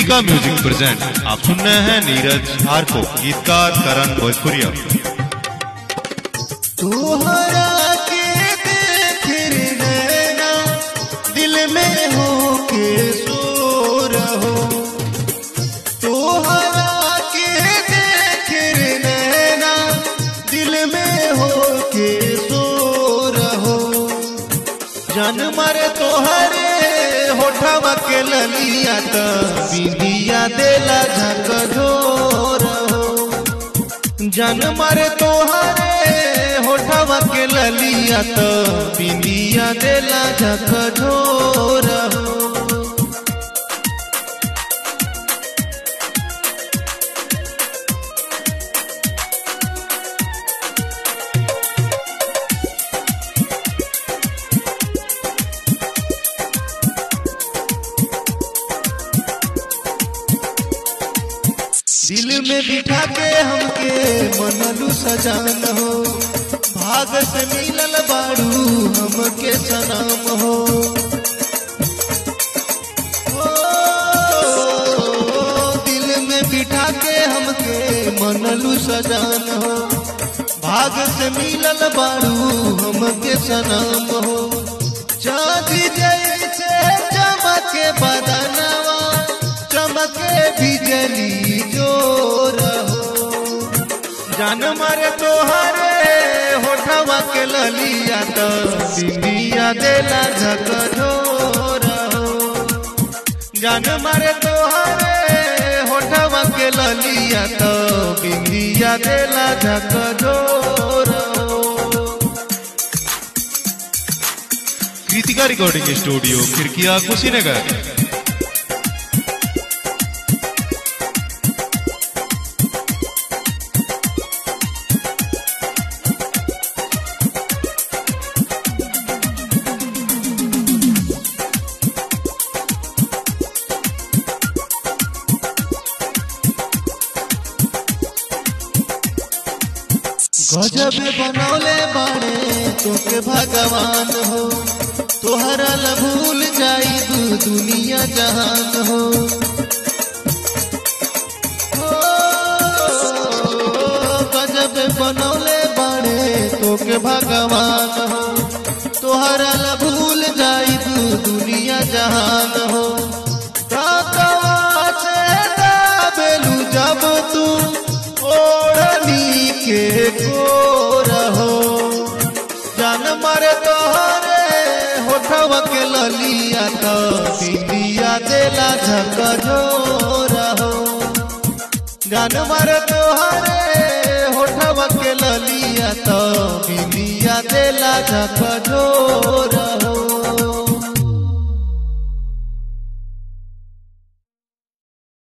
Kritika music present आप सुन रहे हैं नीरज आर को गीतकार करण भोजपुरिया तोहरा के देख रे नैना दिल में हो के सो रहो तोहरा के देख रे नैना दिल में हो के सो रहो जन मरे तोहरे होठवा के ललिया त बिंदिया देला झक झोर हो जन मरे तोहरे होठवा के ललिया त बिंदिया देला झक झोर हो दिल में बिठा के हमके मनलू सजान हो भाग से मिलल बाड़ू हमके सनाम हो ओ, दिल में बिठा के हमके मनलू सजान हो भाग से मिलल बाड़ू हमके सनाम हो चांदी जैसे चमके बदनवा चमके बिजली जो रहो जान मारे तोहरे होठवा के ललिया तो बिंदिया देला झक रहो जान मारे तोहरे होठवा के ललिया तो बिंदिया देला झक रहो कृतिका रिकॉर्डिंग स्टूडियो खिड़किया कुशीनगर गजब बनौले बाड़े तोके भगवान हो तोहरा ला भूल जाई दू दुनिया जहान हो ओ, गजब बनौले बाड़े तोके भगवान हो तोहरा ला भूल जाई दू दुनिया जहान हो दातवा से दाबेलू जब तू ओढ़नी के को रहो जान मारे तोहरे होठवा के ललिया तो बिंदिया देला झक रहो जान मारे तोहरे होठवा के ललिया तो बिंदिया देला झक रहो